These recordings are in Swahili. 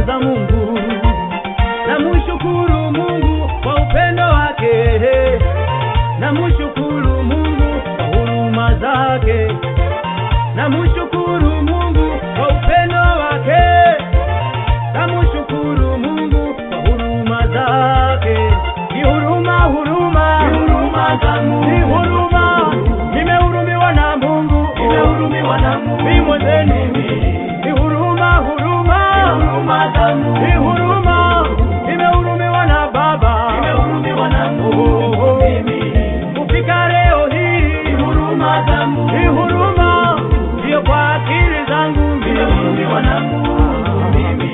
za Mungu. Namshukuru Mungu kwa upendo wake, namshukuru Mungu kwa huruma zake, namshukuru Mungu kwa upendo wake, namshukuru Mungu kwa huruma zake. Ni huruma, huruma, Ni huruma za Mungu. ni huruma, nimehurumiwa na Mungu, Nimehurumiwa na Mungu. mimi mwenzenu, ni huruma, huruma, Huruma za Mungu. ni huruma, nimehurumiwa na Baba, Nimehurumiwa na Mungu mimi. kufika leo hii, Ni huruma za Mungu. ni huruma, sio kwa akili zangu mimi. Nimehurumiwa na Mungu mimi.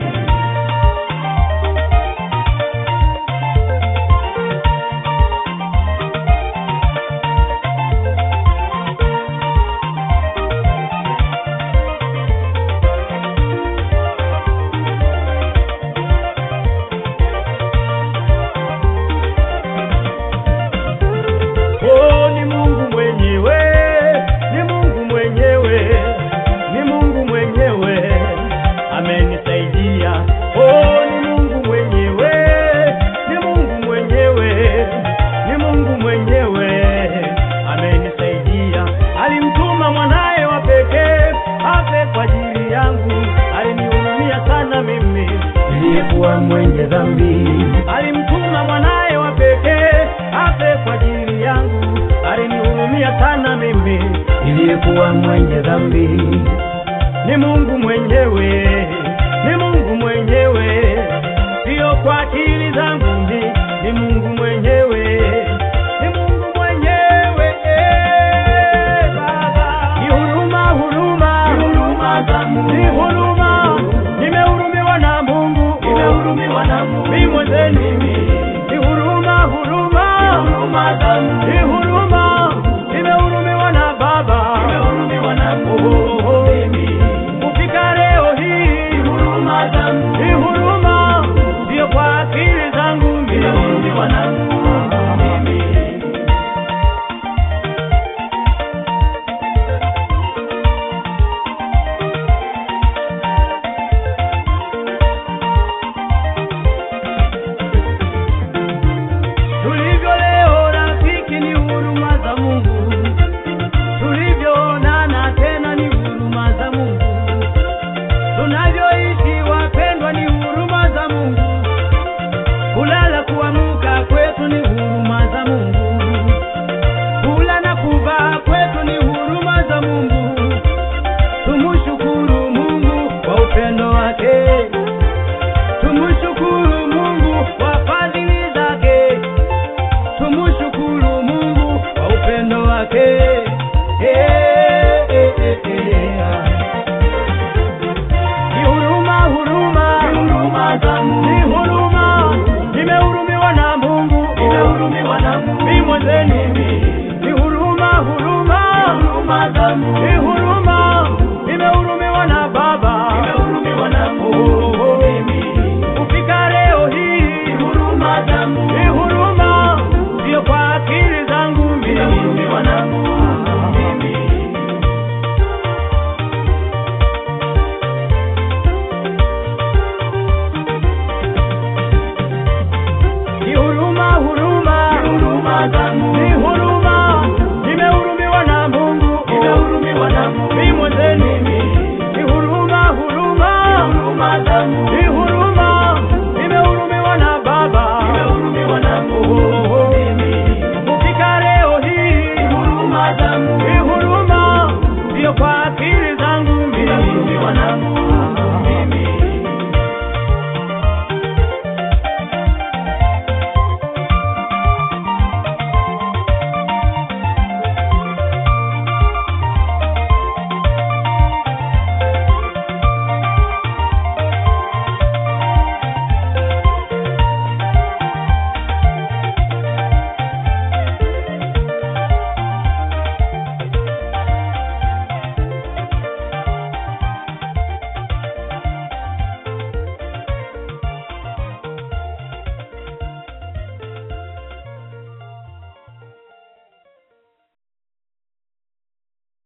Oh, ni Mungu mwenyewe, ni Mungu mwenyewe, ni Mungu mwenyewe amenisaidia. Oh, ni Mungu mwenyewe, ni Mungu mwenyewe, ni Mungu mwenyewe amenisaidia. Alimtuma mwanaye wa pekee afe kwa ajili yangu, alinihurumia sana mimi Niliyekuwa mwenye dhambi. alimtuma mwanaye wa pekee afe kwa ajili yangu, alinihurumia sana mimi. Niliyekuwa mwenye dhambi. Ni Mungu mwenyewe, ni Mungu mwenyewe, sio kwa akili zangu mimi, ni Mungu mwenyewe, ni Mungu mwenyewe eh, Baba. Ni huruma, huruma, Ni huruma za Mungu. ni huruma, nimehurumiwa na Mungu, Nimehurumiwa na Mungu. mimi mwenzenu, ni huruma, huruma, Huruma za Mungu. ni huruma, nimehurumiwa na Baba, Nimehurumiwa na Mungu mimi. kufika leo hii, Ni huruma za Mungu. ni huruma, sio kwa akili zangu mimi. Nimehurumiwa na Mungu mimi. Tulivyo leo rafiki, ni huruma za Mungu. Tulivyoonana tena, ni huruma za Mungu. Tunavyoishi wapendwa, ni huruma za Mungu. Kulala kuamka kwetu ni huruma za Mungu. Kula na kuvaa kwetu ni huruma za Mungu. Tumshukuru Mungu kwa upendo wake. Tumshukuru Mungu kwa fadhili zake. Tumshukuru Mungu kwa upendo wake. Eh, eh, eh, eh, ah.